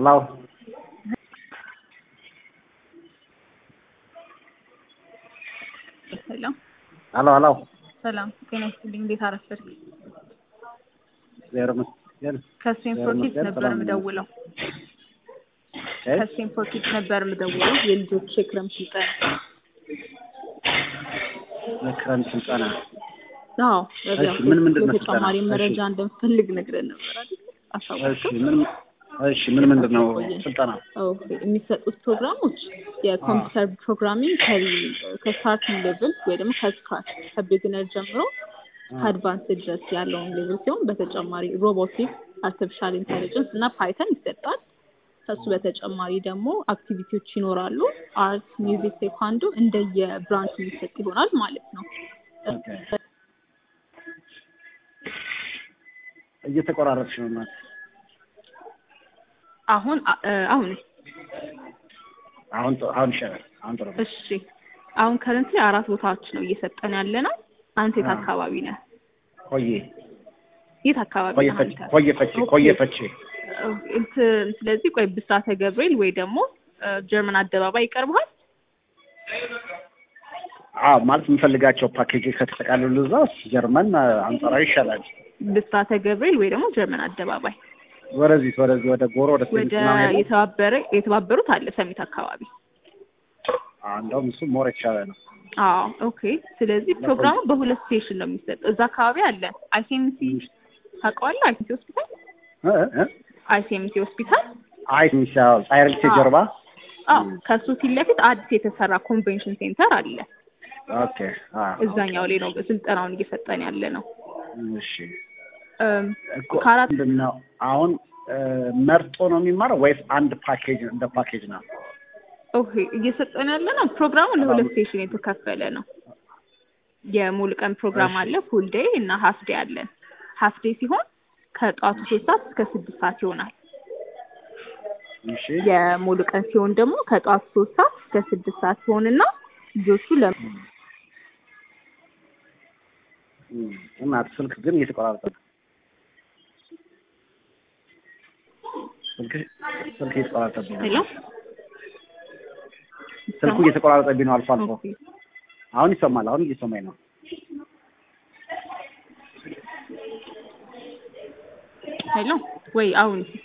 Hello. ሰላም ሄሎ ሄሎ። ሰላም ጤና ይስጥልኝ። እንዴት አረፈድክ? እግዚአብሔር ይመስገን። ከስቴንፎርድ ኪድስ ይመስገን፣ ነበር ሰላም ነኝ። የምደውለው። እ? ከስቴንፎርድ ኪድስ ነበር የምደውለው የልጆች የክረምት ስልጠና። የክረምት ስልጠና አዎ እሺ፣ ምን ምንድን ነው ተጨማሪ ስልጠና? መረጃ እሺ። እንደምፈልግ ነግረን ነበር አይደል? እሺ፣ አሳወቅኩ። ምን እሺ፣ ምን ምንድን ነው ስልጠና? ኦኬ የሚሰጡት ፕሮግራሞች የኮምፒውተር ፕሮግራሚንግ ከ- ከስታርቲንግ ሌቭል ወይ ደግሞ ከስክራች ከቢግነር ጀምሮ ከአድቫንስ ድረስ ያለውን ሌቭል ሲሆን በተጨማሪ ሮቦቲክስ፣ አርቲፊሻል ኢንቴሊጀንስ እና ፓይተን ይሰጣል። ከሱ በተጨማሪ ደግሞ አክቲቪቲዎች ይኖራሉ። አርት፣ ሚውዚክ፣ ቴኳንዶ እንደየ ብራንች የሚሰጥ ይሆናል ማለት ነው። ኦኬ። እየተቆራረጥሽ ነው እናት። አሁን አሁን አሁን ጥሩ- አሁን ይሻላል። አሁን ጥሩ ነው። እሺ አሁን ከረንት ላይ አራት ቦታዎች ነው እየሰጠን ያለ ነው። አንተ የት አዎ። አካባቢ ነህ? ቆየ የት አካባቢ ቆየ ነህ ፈቼ አንተ? ቆየ ፈቼ ቆየ ፈቼ እንትን ስለዚህ ቆይ ብስራተ ገብርኤል ወይ ደግሞ እ፣ ጀርመን አደባባይ ይቀርብሃል። አዎ ማለት የምፈልጋቸው ፓኬጆች ከተጠቃለሉ እዛ ጀርመን አንጻራዊ ይሻላል። ብስራተ ገብርኤል ወይ ደግሞ ጀርመን አደባባይ ወደዚህ ወደዚህ ወደ ጎሮ ወደ ወደ ሴሚት ምናምን የለም? የተባበረ የተባበሩት አለ ሰሚት አካባቢ። አዎ፣ እንደውም እሱ ሞር የተሻለ ነው። አዎ ኦኬ። ስለዚህ ፕሮግራሙ በሁለት ስቴሽን ነው የሚሰጠው። እዛ አካባቢ አለ አይሲኤምሲ ታውቀዋለህ? አይሲኤምሲ ሆስፒታል እ እ አይሲኤምሲ ሆስፒታል አይ ሚሻ ሳይረልቴ አዎ። ጀርባ አዎ ከሱ ፊት ለፊት አዲስ የተሰራ ኮንቬንሽን ሴንተር አለ። ኦኬ። አዎ እዛኛው ላይ ነው ስልጠናውን እየሰጠን ያለ ነው። እሺ እም፣ እኮ ከአራት ምንድን ነው አሁን እ፣ መርጦ ነው የሚማረው ወይስ አንድ ፓኬጅ እንደ ፓኬጅ ነው? ኦኬ እየሰጠን ያለ ነው። ፕሮግራሙ ለሁለት ስቴሽን የተከፈለ ነው። የሙሉ ቀን ፕሮግራም እሺ። አለ፣ ፉል ዴይ እና ሀፍ ዴይ አለን። ሀፍ ዴይ ሲሆን ከጠዋቱ ሶስት ሰዓት እስከ ስድስት ሰዓት ይሆናል። እሺ የሙሉ ቀን ሲሆን ደግሞ ከጠዋቱ ሶስት ሰዓት እስከ ስድስት ሰዓት ሲሆንና ልጆቹ ለ እም፣ እናት ስልክ ግን እየተቆራረጠ ነው። ስልክ ስልክ እየተቆራረጠብኝ ነው። ሄሎ ስልኩ እየተቆራረጠብኝ ነው አልፎ አልፎ። ኦኬ። አሁን ይሰማል። አሁን እየሰማኝ ነው። ሄሎ ወይ አሁን